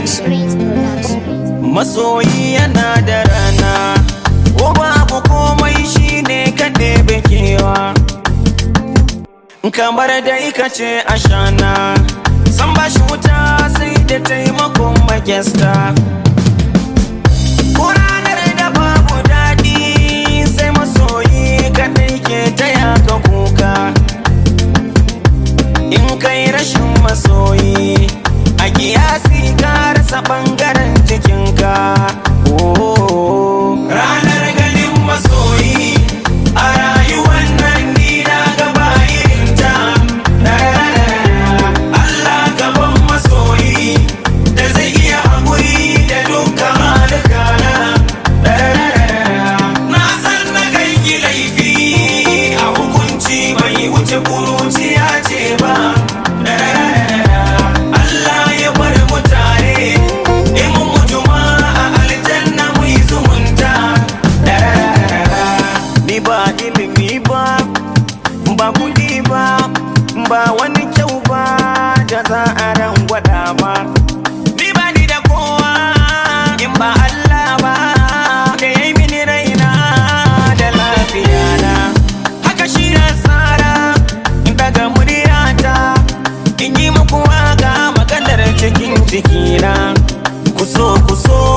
masoyi yana da rana ko babu komai shine kaɗe bekewa kamar da ika ce ashana san ba shi wuta sai da taimakon magesta ko ranar da babu daɗi sai masoyi kaɗai ke taya ka kuka in kai rashin masoyi a kiyasi ka rasa ɓangaren jikinka ranar ganin masoyi a rayuwar nan ni na gaba irinta Allah gaban masoyi da zai iya haƙuri da dukkan halukana na san na kai ki laifi a hukunci bai wuce kuruciya ce ba Allah ya bar mu tare in mun mutu ma a aljanna mu yi zumunta ni ba ilimi ba ba kudi ba ba wani kyau ba da za a ran gwada ba ni ba ni da kowa in ba Allah ba da ya yi mini raina da lafiya na haka shi na tsara in daga muryata in yi muku waka maganar cikin cikina ku so ku so